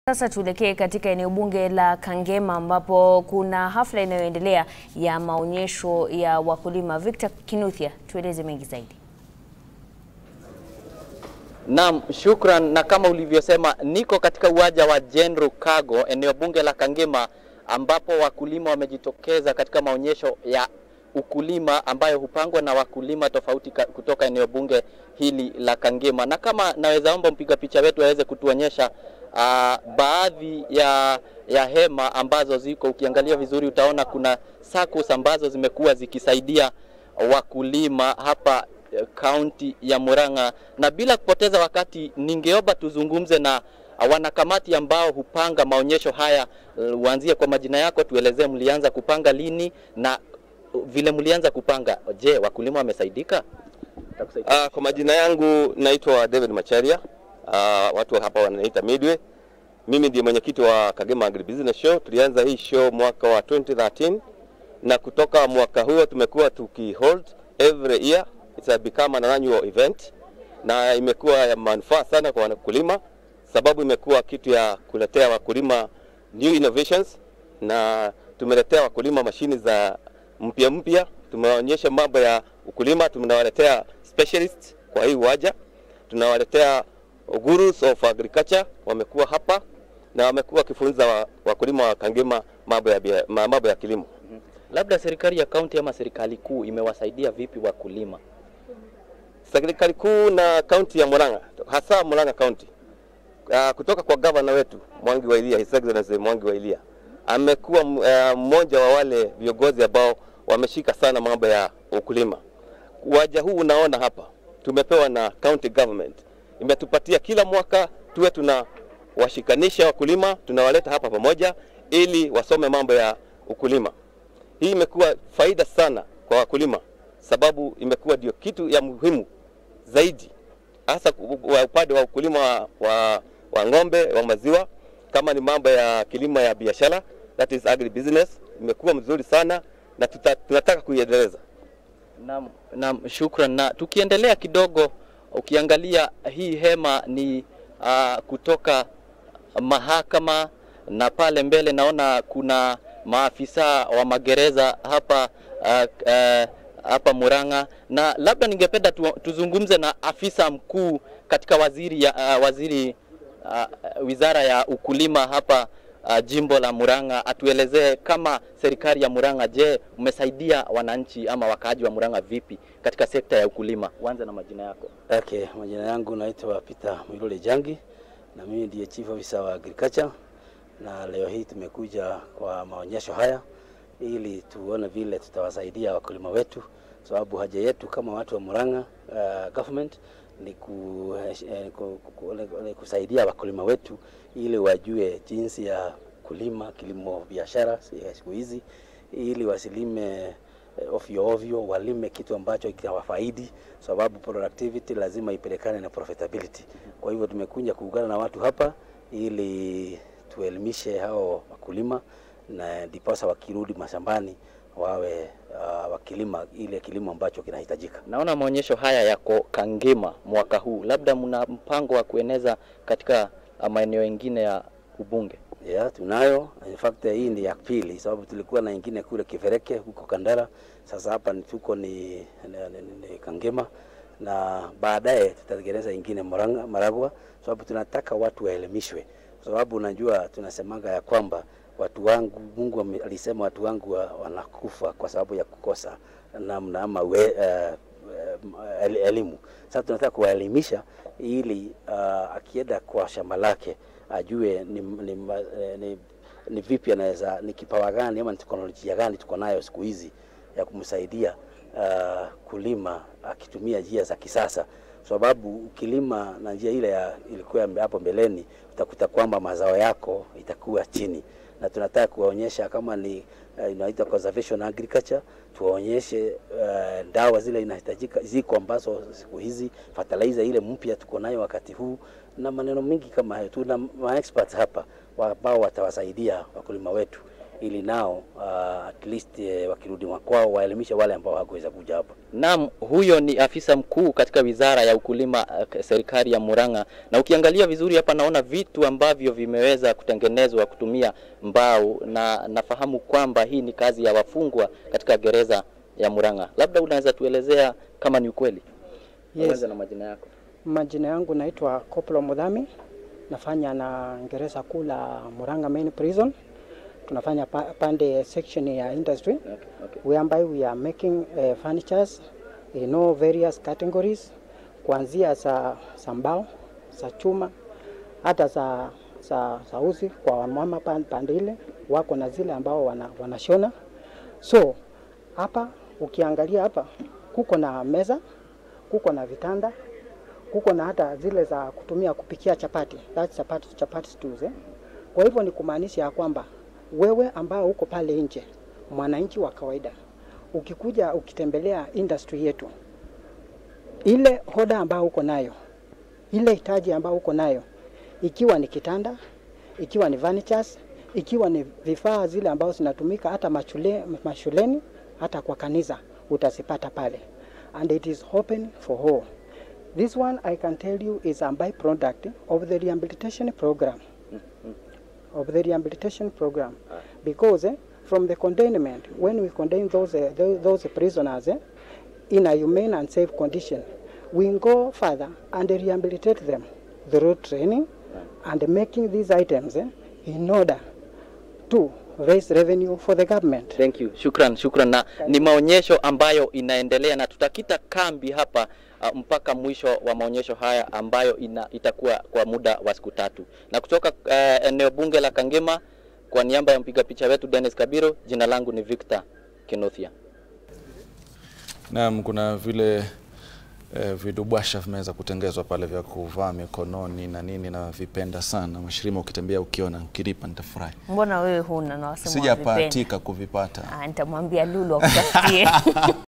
Sasa tuelekee katika eneo bunge la Kangema ambapo kuna hafla inayoendelea ya maonyesho ya wakulima. Victor Kinuthia, tueleze mengi zaidi. Naam, shukran. Na kama ulivyosema, niko katika uwanja wa General Cargo, eneo bunge la Kangema, ambapo wakulima wamejitokeza katika maonyesho ya ukulima ambayo hupangwa na wakulima tofauti kutoka eneo bunge hili la Kangema. Na kama naweza omba mpiga picha wetu aweze kutuonyesha uh, baadhi ya, ya hema ambazo ziko, ukiangalia vizuri utaona kuna SACCOS ambazo zimekuwa zikisaidia wakulima hapa kaunti ya Murang'a, na bila kupoteza wakati, ningeomba tuzungumze na wanakamati ambao hupanga maonyesho haya. Uanzie kwa majina yako, tuelezee mlianza kupanga lini na vile mlianza kupanga. Je, wakulima wamesaidika? Uh, kwa majina yangu naitwa David Macharia. Uh, watu hapa wananiita Midway. Mimi ndiye mwenyekiti wa Kagema Agribusiness Show. Tulianza hii show mwaka wa 2013 na kutoka mwaka huo tumekuwa tukihold every year. It's become an annual event na imekuwa ya manufaa sana kwa wakulima, sababu imekuwa kitu ya kuletea wakulima new innovations, na tumeletea wakulima mashini za mpya mpya. Tumewaonyesha mambo ya ukulima, tunawaletea specialists kwa hii uwanja, tunawaletea gurus of agriculture, wamekuwa hapa na wamekuwa wakifunza wakulima wa Kangema mambo ya, mambo ya kilimo. Labda serikali ya kaunti ama serikali kuu imewasaidia vipi wakulima? Serikali kuu na kaunti ya Murang'a, hasa Murang'a County, uh, kutoka kwa gavana wetu Mwangi wa Ilia, His Excellency Mwangi wa Ilia amekuwa mmoja uh, wa wale viongozi ambao wameshika sana mambo ya ukulima. Uwanja huu unaona hapa tumepewa na county government, imetupatia kila mwaka tuwe tuna washikanisha wakulima, tunawaleta hapa pamoja ili wasome mambo ya ukulima. Hii imekuwa faida sana kwa wakulima, sababu imekuwa ndio kitu ya muhimu zaidi, hasa upande wa ukulima wa, wa, wa ng'ombe wa maziwa, kama ni mambo ya kilimo ya biashara, that is agri business, imekuwa mzuri sana na tuta, tunataka kuiendeleza. Naam, naam, shukran. Na tukiendelea kidogo, ukiangalia hii hema ni uh, kutoka mahakama na pale mbele naona kuna maafisa wa magereza hapa uh, uh, hapa Murang'a, na labda ningependa tu, tuzungumze na afisa mkuu katika waziri ya, uh, waziri uh, wizara ya ukulima hapa uh, jimbo la Murang'a, atuelezee kama serikali ya Murang'a, je, umesaidia wananchi ama wakaaji wa Murang'a vipi katika sekta ya ukulima? Uanze na majina yako. Okay, majina yangu naitwa Peter Mwilole Jangi na mimi ndiye chief officer wa agriculture, na leo hii tumekuja kwa maonyesho haya ili tuone vile tutawasaidia wakulima wetu, sababu haja yetu kama watu wa Murang'a uh, government ni ku, eh, ku, ku, ku, kusaidia wakulima wetu ili wajue jinsi ya kulima kilimo biashara siku hizi, ili wasilime ovyo ovyo, walime kitu ambacho kitawafaidi, sababu productivity lazima ipelekane na profitability. Kwa hivyo tumekuja kuungana na watu hapa ili tuelimishe hao wakulima na ndiposa wakirudi mashambani wawe uh, wakilima ile kilimo ambacho kinahitajika. Naona maonyesho haya yako Kangema mwaka huu, labda mna mpango wa kueneza katika maeneo mengine ya ubunge? Yeah, tunayo. In fact hii ni ya pili, sababu tulikuwa na ingine kule Kivereke huko Kandara. Sasa hapa tuko ni, ni, ni, ni Kangema na baadaye tutatengeneza ingine Murang'a, Maragwa, sababu tunataka watu waelimishwe, sababu unajua tunasemanga ya kwamba watu wangu, Mungu alisema watu wangu wa, wanakufa kwa sababu ya kukosa namna ama we, uh, elimu. Sasa tunataka kuwaelimisha ili uh, akienda kwa shamba lake ajue ni, ni, ni, ni vipi anaweza, ni kipawa gani ama ni teknolojia gani tuko nayo siku hizi ya kumsaidia uh, kulima akitumia njia za kisasa, sababu ukilima na njia ile ya ilikuwa hapo mbeleni, utakuta kwamba mazao yako itakuwa chini, na tunataka kuwaonyesha kama ni uh, inaitwa conservation agriculture, tuwaonyeshe uh, dawa zile inahitajika ziko ambazo siku hizi fertilizer ile mpya tuko nayo wakati huu na maneno mengi kama hayo. Tuna ma experts hapa ambao watawasaidia wakulima wetu ili nao uh, at least eh, wakirudi makwao waelimishe wale ambao hawakuweza kuja hapa. Naam, huyo ni afisa mkuu katika wizara ya ukulima uh, serikali ya Murang'a, na ukiangalia vizuri hapa naona vitu ambavyo vimeweza kutengenezwa kutumia mbao, na nafahamu kwamba hii ni kazi ya wafungwa katika gereza ya Murang'a. Labda unaweza tuelezea kama ni ukweli? Yes. Anza na majina yako. Majina yangu naitwa Koplo Mudhami, nafanya na gereza kuu la Murang'a Main Prison. Tunafanya pa, pande section ya industry Okay, okay. whereby we are making uh, furnitures in all various categories kuanzia za za mbao, za chuma, hata za za, za uzi kwa wamama pan- pande ile wako na zile ambao wana, wanashona. So hapa ukiangalia hapa kuko na meza, kuko na vitanda, kuko na hata zile za kutumia kupikia chapati, that's chapati, chapati stews, eh. Kwa hivyo ni kumaanisha ya kwamba wewe ambao uko pale nje, mwananchi wa kawaida, ukikuja ukitembelea industry yetu, ile hoda ambayo uko nayo, ile hitaji ambayo uko nayo, ikiwa ni kitanda, ikiwa ni furnitures, ikiwa ni vifaa zile ambazo zinatumika hata mashule, mashuleni, hata kwa kanisa utazipata pale, and it is open for all. This one I can tell you is a byproduct of the rehabilitation program of the rehabilitation program because eh, from the containment when we contain those uh, those, those prisoners eh, in a humane and safe condition we go further and rehabilitate them through training and making these items eh, in order to raise revenue for the government Thank you. Shukran, shukran. Na ni maonyesho ambayo inaendelea na tutakita kambi hapa uh, mpaka mwisho wa maonyesho haya ambayo ina, itakuwa kwa muda wa siku tatu. Na kutoka uh, eneo bunge la Kangema, kwa niaba ya mpiga picha wetu Dennis Kabiro, jina langu ni Victor Kenothia. Naam, kuna vile eh, vidubwasha vimeweza kutengezwa pale vya kuvaa mikononi na nini, na vipenda sana Mashirima, ukitembea ukiona ukinipa nitafurahi. Mbona wewe huna na wasema wavipenda? Sijapatika kuvipata. Ah, nitamwambia Lulu akutafutie.